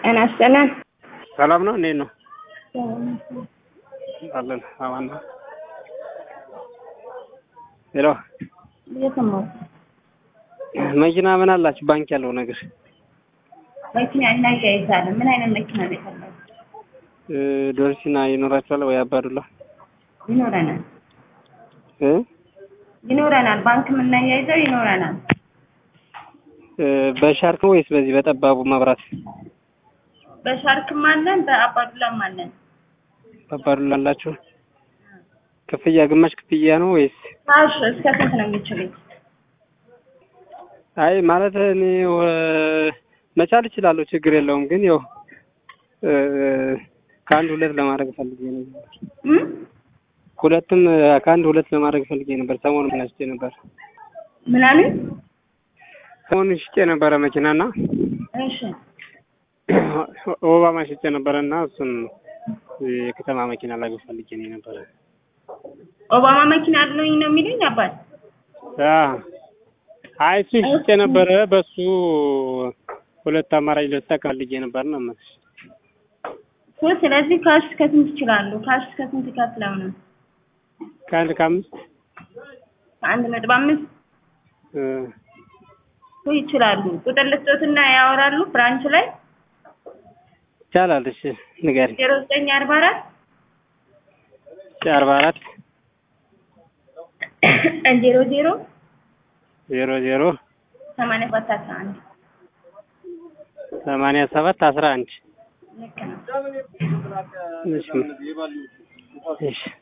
ጤና ይስጥልን። ሰላም ነው? እንዴት ነው አለን? አማን ነው። ሄሎ እየሰማሁ መኪና ምን አላችሁ? ባንክ ያለው ነገር መኪና እናያይዛለን። ምን አይነት መኪና ነው የፈለጉት? እ ዶርሲና ይኖራችኋል ወይ? አባዱላ ይኖረናል እ ይኖረናል። ባንክ የምናያይዘው ይኖረናል። እ በሻርክ ነው ወይስ በዚህ በጠባቡ መብራት? በሻርክም አለን፣ በአባዱላም አለን። በአባዱላ አላችሁ? ክፍያ ግማሽ ክፍያ ነው ወይስ? ካሽ እስከ ስንት ነው የሚችሉት? አይ ማለት እኔ ወ- መቻል እችላለሁ፣ ችግር የለውም። ግን ያው እ ከአንድ ሁለት ለማድረግ ፈልጌ ነበር። እም? ሁለትም ከአንድ ሁለት ለማድረግ ፈልጌ ነበር። ሰሞኑን ሽጬ ነበር። ምን አሉኝ? ሰሞኑን ሽጬ ነበረ መኪናና እሺ ኦባማ ሽጬ ነበረ እና እሱን የከተማ መኪና ላይ ፈልጌ ነው ነበረ። ኦባማ መኪና አለኝ ነው የሚሉኝ አባት። አ አይ እሱ ሽጬ ነበረ። በሱ ሁለት አማራጭ ልጠቀም ፈልጌ ነበር ነው የምልሽ። እኮ ስለዚህ ካሽ እስከ ስንት ይችላሉ? ካሽ እስከ ስንት ከፍለው ነው? ከአንድ ከአምስት ከአንድ ነጥብ አምስት እ እኮ ይችላሉ። ቁጥር ልስጦትና ያወራሉ ብራንች ላይ ይቻላል። እሺ ንገሪኝ። ዜሮ ዘጠኝ አርባ አራት አርባ አራት ዜሮ ዜሮ ዜሮ ዜሮ ሰማንያ ሰባት አስራ አንድ ሰማንያ ሰባት አስራ አንድ ልክ ነው። እሺ እሺ